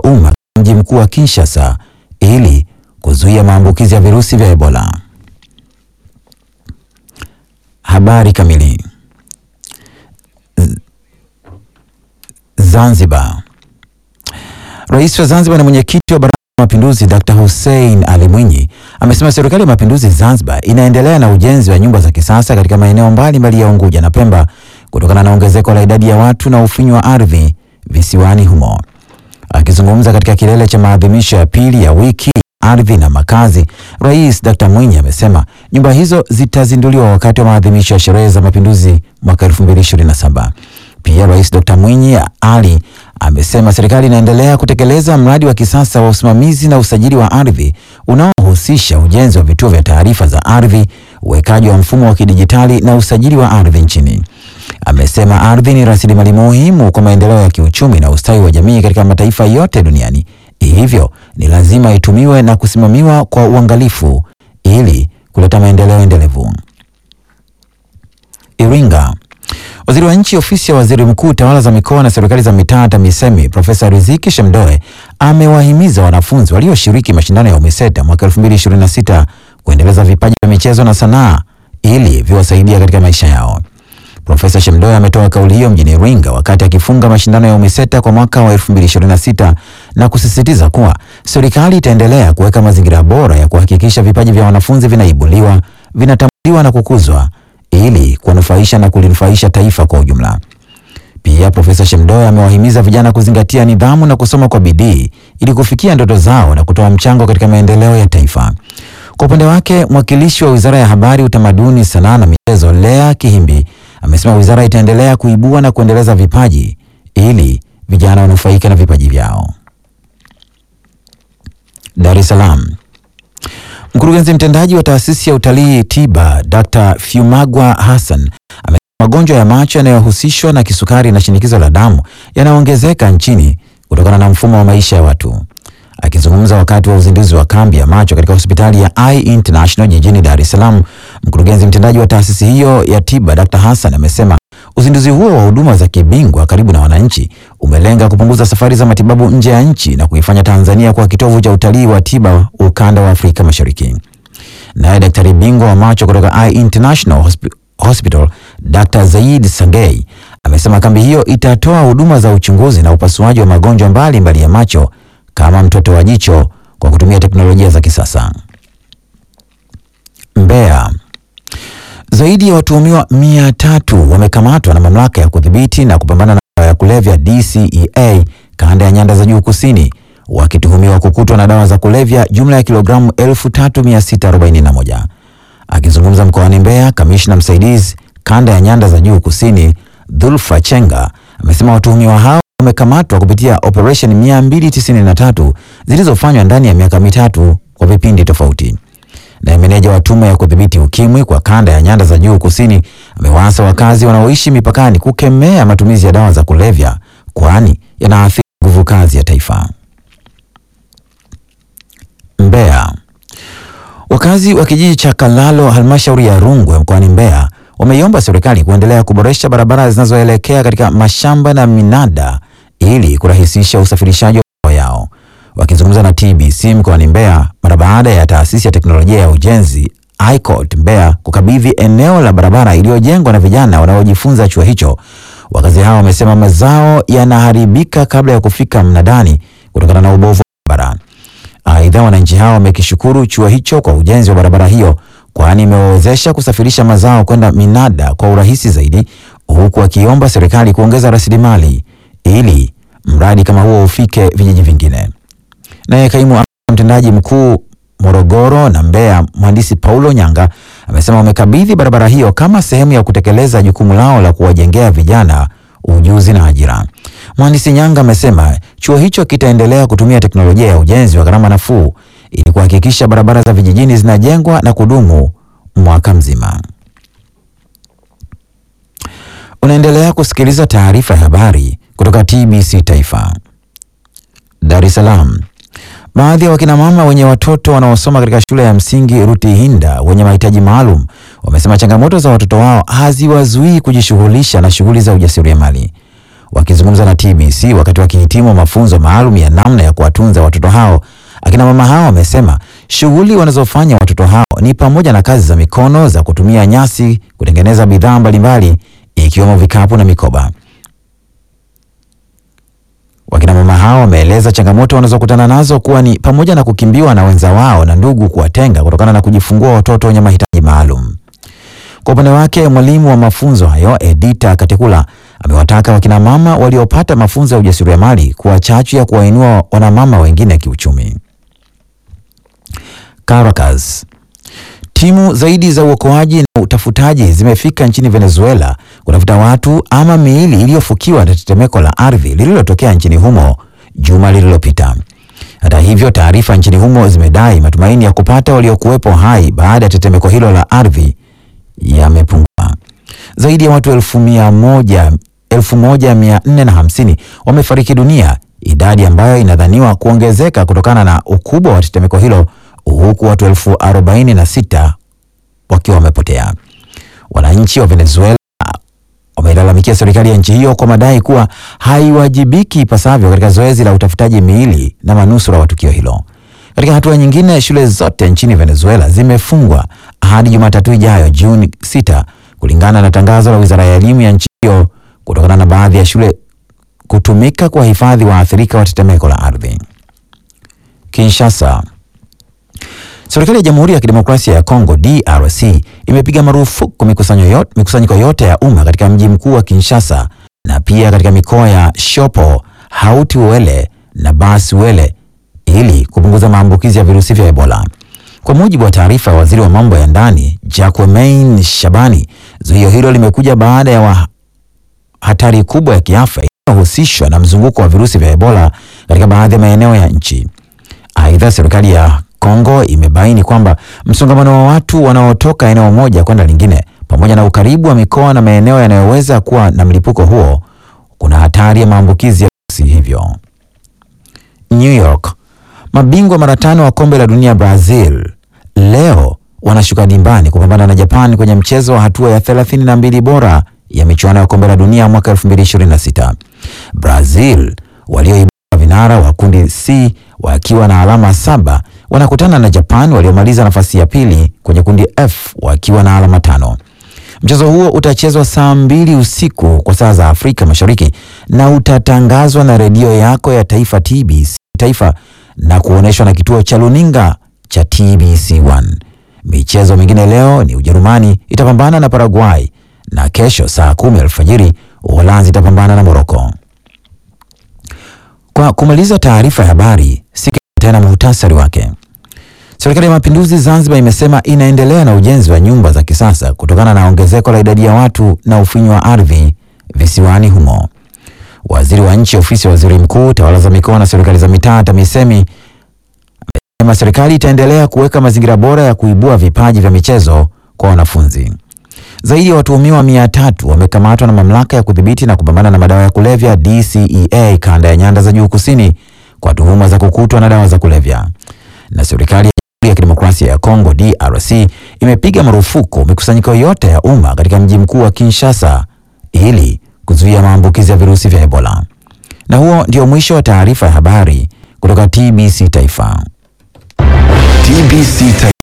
umma mji mkuu wa Kinshasa ili kuzuia maambukizi ya virusi vya Ebola. Habari kamili. Z- Zanzibar. Rais wa Zanzibar na mwenyekiti wa Baraza la Mapinduzi Dr. Hussein Ali Mwinyi amesema serikali ya mapinduzi Zanzibar inaendelea na ujenzi wa nyumba za kisasa katika maeneo mbalimbali ya Unguja na Pemba kutokana na ongezeko la idadi ya watu na ufinyu wa ardhi visiwani humo. Akizungumza katika kilele cha maadhimisho ya pili ya wiki ardhi na makazi, Rais Dr. Mwinyi amesema nyumba hizo zitazinduliwa wakati wa maadhimisho ya sherehe za mapinduzi mwaka 2027. Pia Rais Dr. Mwinyi Ali amesema serikali inaendelea kutekeleza mradi wa kisasa wa usimamizi na usajili wa ardhi unaohusisha ujenzi wa vituo vya taarifa za ardhi, uwekaji wa mfumo wa kidijitali na usajili wa ardhi nchini. Amesema ardhi ni rasilimali muhimu kwa maendeleo ya kiuchumi na ustawi wa jamii katika mataifa yote duniani. Hivyo ni lazima itumiwe na kusimamiwa kwa uangalifu ili kuleta maendeleo endelevu. Iringa. Waziri wa Nchi, Ofisi ya Waziri Mkuu, Tawala za Mikoa na Serikali za Mitaa, TAMISEMI, Profesa Riziki Shemdoe amewahimiza wanafunzi walioshiriki mashindano ya UMISETA mwaka 2026 kuendeleza vipaji vya michezo na sanaa ili viwasaidia katika maisha yao. Profesa Shemdoe ametoa kauli hiyo mjini Iringa wakati akifunga mashindano ya UMISETA kwa mwaka wa 2026 na kusisitiza kuwa serikali itaendelea kuweka mazingira bora ya kuhakikisha vipaji vya wanafunzi vinaibuliwa, vinatambuliwa na kukuzwa ili kuwanufaisha na kulinufaisha taifa kwa ujumla. Pia Profesa Shemdoe amewahimiza vijana kuzingatia nidhamu na kusoma kwa bidii ili kufikia ndoto zao na kutoa mchango katika maendeleo ya taifa. Kwa upande wake, mwakilishi wa Wizara ya Habari, Utamaduni, Sanaa na Michezo, Lea Kihimbi, amesema wizara itaendelea kuibua na kuendeleza vipaji ili vijana wanufaike na vipaji vyao. Dar es Salaam. Mkurugenzi mtendaji wa taasisi ya utalii tiba Dr. Fiumagwa Hassan amesema magonjwa ya macho yanayohusishwa na kisukari na shinikizo la damu yanaongezeka nchini kutokana na mfumo wa maisha ya watu. Akizungumza wakati wa uzinduzi wa kambi ya macho katika hospitali ya Eye International jijini Dar es Salaam, mkurugenzi mtendaji wa taasisi hiyo ya tiba Dr. Hassan amesema uzinduzi huo wa huduma za kibingwa karibu na wananchi umelenga kupunguza safari za matibabu nje ya nchi na kuifanya Tanzania kuwa kitovu cha utalii wa tiba ukanda wa Afrika Mashariki. Naye daktari bingwa wa macho kutoka Eye International Hospi Hospital Dr. Zaid Sangei amesema kambi hiyo itatoa huduma za uchunguzi na upasuaji wa magonjwa mbalimbali ya macho kama mtoto wa jicho kwa kutumia teknolojia za kisasa. Mbeya. Zaidi ya watuhumiwa mia tatu wamekamatwa na mamlaka ya kudhibiti na kupambana na dawa ya kulevya DCEA kanda ya nyanda za juu kusini wakituhumiwa kukutwa na dawa za kulevya jumla ya kilogramu 3641. Akizungumza mkoani Mbeya, kamishna msaidizi kanda ya nyanda za juu kusini Dhulfa Chenga amesema watuhumiwa hao wamekamatwa kupitia operation 293 zilizofanywa ndani ya miaka mitatu kwa vipindi tofauti. Naye meneja wa tume ya kudhibiti ukimwi kwa kanda ya nyanda za juu kusini amewaasa wakazi wanaoishi mipakani kukemea matumizi ya dawa za kulevya kwani yanaathiri nguvu kazi ya taifa. Mbeya. Wakazi wa kijiji cha Kalalo halmashauri ya Rungwe mkoani Mbeya wameiomba serikali kuendelea kuboresha barabara zinazoelekea katika mashamba na minada ili kurahisisha usafirishaji wa mazao yao. Wakizungumza na TBC mkoani Mbeya mara baada ya taasisi ya teknolojia ya ujenzi ICOT Mbeya kukabidhi eneo la barabara iliyojengwa na vijana wanaojifunza chuo hicho, wakazi hao wamesema mazao yanaharibika kabla ya kufika mnadani kutokana na ubovu wa barabara. Aidha, wananchi hao wamekishukuru chuo hicho kwa ujenzi wa barabara hiyo kwani imewawezesha kusafirisha mazao kwenda minada kwa urahisi zaidi, huku wakiomba serikali kuongeza rasilimali ili mradi kama huo ufike vijiji vingine. Naye kaimu mtendaji mkuu Morogoro na Mbeya, mhandisi Paulo Nyanga amesema wamekabidhi barabara hiyo kama sehemu ya kutekeleza jukumu lao la kuwajengea vijana ujuzi na ajira. Mhandisi Nyanga amesema chuo hicho kitaendelea kutumia teknolojia ya ujenzi wa gharama nafuu ili kuhakikisha barabara za vijijini zinajengwa na kudumu mwaka mzima. Unaendelea kusikiliza taarifa ya habari kutoka TBC Taifa. Dar es Salaam. Baadhi ya wakina mama wenye watoto wanaosoma katika shule ya msingi Rutihinda wenye mahitaji maalum wamesema changamoto za watoto wao haziwazuii kujishughulisha na shughuli za ujasiriamali. Wakizungumza na TBC wakati wakihitimu mafunzo maalum ya namna ya kuwatunza watoto hao, akina mama hao wamesema shughuli wanazofanya watoto hao ni pamoja na kazi za mikono za kutumia nyasi kutengeneza bidhaa mbalimbali ikiwemo vikapu na mikoba. Wakina mama hao wameeleza changamoto wanazokutana nazo kuwa ni pamoja na kukimbiwa na wenza wao na ndugu kuwatenga kutokana na kujifungua watoto wenye mahitaji maalum. Kwa upande wake, mwalimu wa mafunzo hayo Edita Katekula amewataka wakina mama waliopata mafunzo ya ujasiriamali kuwa chachu ya kuwainua wanamama wengine kiuchumi. Caracas. Timu zaidi za uokoaji na utafutaji zimefika nchini Venezuela kutafuta watu ama miili iliyofukiwa na tetemeko la ardhi lililotokea nchini humo juma lililopita. Hata hivyo, taarifa nchini humo zimedai matumaini ya kupata waliokuwepo hai baada ya tetemeko hilo la ardhi yamepungua. Zaidi ya watu elfu mia moja elfu moja mia nne na hamsini wamefariki dunia, idadi ambayo inadhaniwa kuongezeka kutokana na ukubwa wa tetemeko hilo, huku watu elfu arobaini na sita wakiwa wamepotea. Wananchi wa Venezuela wameilalamikia serikali ya nchi hiyo kwa madai kuwa haiwajibiki ipasavyo katika zoezi la utafutaji miili na manusura wa tukio hilo. Katika hatua nyingine, shule zote nchini Venezuela zimefungwa hadi Jumatatu ijayo Juni 6 kulingana na tangazo la Wizara ya Elimu ya nchi hiyo kutokana na baadhi ya shule kutumika kwa hifadhi waathirika wa tetemeko la ardhi. Kinshasa. Serikali ya Jamhuri ya Kidemokrasia ya Kongo DRC imepiga marufuku mikusanyo yote, mikusanyiko yote ya umma katika mji mkuu wa Kinshasa na pia katika mikoa ya Shopo, Hauti-Uele na Basi-Uele ili kupunguza maambukizi ya virusi vya Ebola. Kwa mujibu wa taarifa ya waziri wa mambo ya ndani Jacquemain Shabani, zuio hilo limekuja baada ya wa hatari kubwa ya kiafya inayohusishwa na mzunguko wa virusi vya Ebola katika baadhi ya maeneo ya nchi. Aidha, serikali ya Kongo imebaini kwamba msongamano wa watu wanaotoka eneo moja kwenda lingine pamoja na ukaribu wa mikoa na maeneo yanayoweza kuwa na mlipuko huo kuna hatari ya maambukizi ya virusi hivyo. New York. Mabingwa mara tano wa kombe la dunia Brazil leo wanashuka dimbani kupambana na Japan kwenye mchezo wa hatua ya 32 bora ya michuano ya kombe la dunia mwaka 2026. Brazil walioibuka vinara wa kundi C wakiwa na alama saba wanakutana na Japan waliomaliza nafasi ya pili kwenye kundi F wakiwa na alama tano. Mchezo huo utachezwa saa mbili usiku kwa saa za Afrika Mashariki na utatangazwa na redio yako ya taifa TBC taifa na kuonyeshwa na kituo cha luninga cha TBC1. Michezo mingine leo ni Ujerumani itapambana na Paraguay na kesho saa kumi alfajiri Uholanzi itapambana na Moroko. Kwa kumaliza taarifa ya habari, sikia tena muhtasari wake. Serikali ya Mapinduzi Zanzibar imesema inaendelea na ujenzi wa nyumba za kisasa kutokana na ongezeko la idadi ya watu na ufinyu wa ardhi visiwani humo. Waziri wa Nchi, Ofisi ya Waziri Mkuu, Tawala za Mikoa na Serikali za Mitaa, TAMISEMI, amesema serikali itaendelea kuweka mazingira bora ya kuibua vipaji vya michezo kwa wanafunzi. Zaidi ya watuhumiwa mia tatu wamekamatwa na Mamlaka ya Kudhibiti na Kupambana na Madawa ya Kulevya DCEA kanda ya Nyanda za Juu Kusini kwa tuhuma za kukutwa na dawa za kulevya. Na serikali ya Jamhuri ya Kidemokrasia ya Kongo DRC imepiga marufuku mikusanyiko yote ya umma katika mji mkuu wa Kinshasa ili kuzuia maambukizi ya virusi vya Ebola. Na huo ndio mwisho wa taarifa ya habari kutoka TBC Taifa. TBC Taifa.